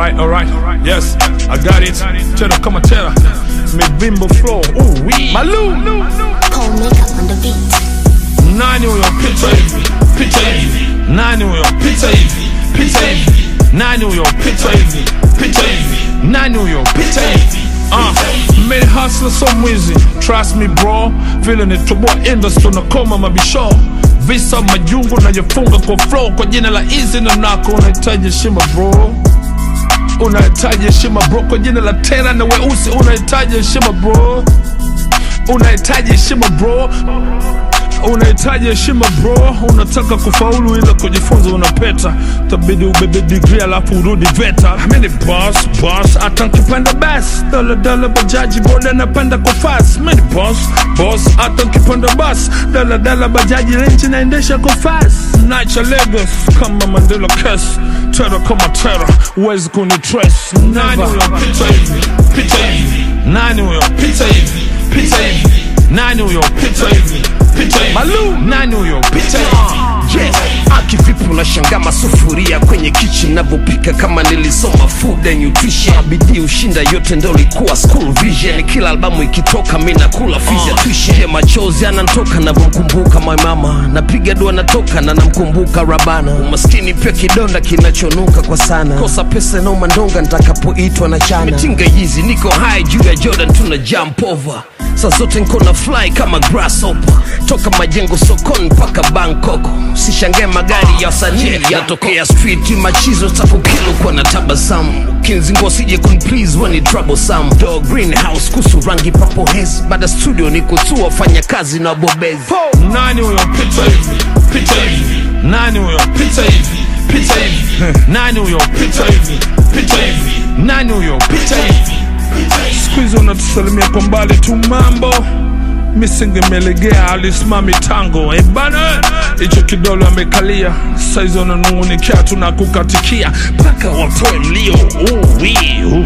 Alright, alright, yes, I got it. Tera kama tera, mivimbo flow, ooh wee. Malu, Cold makeup on the beat. nani huyo pita hivi, pita hivi, nani huyo pita hivi, pita hivi, nani huyo pita hivi, pita hivi, nani huyo pita hivi. Uh, made hustler so mwizi trust me bro vile nitoboa industry nakoma mabisho visa majungu najifunga kwa flow kwa jina la easy na nako unahitaji heshima bro unahitaji heshima bro kwa jina la tera na weusi unahitaji heshima bro unahitaji heshima bro unahitaji heshima bro unataka kufaulu ila kujifunza unapeta tabidi ubebe digri alafu urudi veta mini boss boss hata nkipanda bas daladala bajaji boda napanda kwa fas mini boss boss hata nkipanda bas daladala bajaji renchi naendesha kwa fas nacha Lagos kama Mandela kes tera kama tera uwezi kunitrace nani huyo pita hivi pita hivi nani huyo pita hivi pita hivi nani huyo pita hivi pita hivi Malu nani huyo pita hivi Yeah. Akivipi unashanga masufuria kwenye kitchen navyopika kama nilisoma food and nutrition bidii ushinda yote ndo likuwa school vision kila albamu ikitoka mi nakula fizya tuition yeah, machozi anantoka navyomkumbuka my mama napiga dua natoka na namkumbuka rabana umaskini pia kidonda kinachonuka kwa sana kosa pesa nauma ndonga nitakapoitwa na chana mitinga hizi niko high juu ya jordan tuna jump over saa zote nko na fly kama grasshopper toka majengo sokoni mpaka bangkok sishangae magari ya wasanii yatokea street machizo takukilo kwa na tabasamu kinzingo sije kunplease wani troublesome do greenhouse kusu rangi papo hes baada studio ni kutua fanya kazi na bobezi nani huyo pita hivi pita hivi nani huyo pita hivi pita hivi nani huyo pita hivi pita hivi nani huyo pita hivi siku hizi unatusalimia kwa mbali tu mambo misingemelegea alisimami tango ebana hicho kidole amekalia saizi wananungunikia tunakukatikia mpaka watoe mlio uwi uh.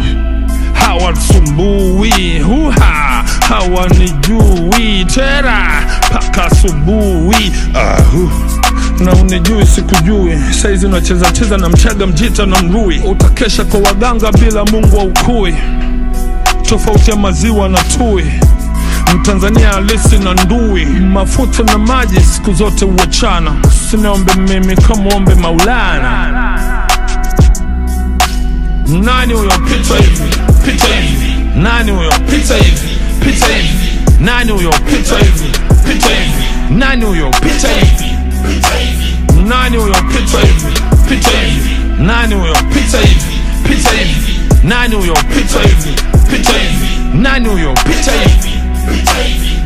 hawasumbui huha hawanijui tera mpaka asubuhi ahu na unijui sikujui saizi unacheza cheza na mchaga mjita na mrui utakesha kwa waganga bila mungu wa ukui tofauti ya maziwa na tui mtanzania halisi na ndui mafuta na maji siku zote huachana siniombe mimi kamwombe maulana nani huyo pita hivi pita hivi nani huyo pita hivi pita hivi nani huyo pita hivi pita hivi nani huyo pita hivi nani huyo pita hivi pita hivi nani huyo pita hivi pita hivi nani huyo pita hivi pita hivi nani huyo pita hivi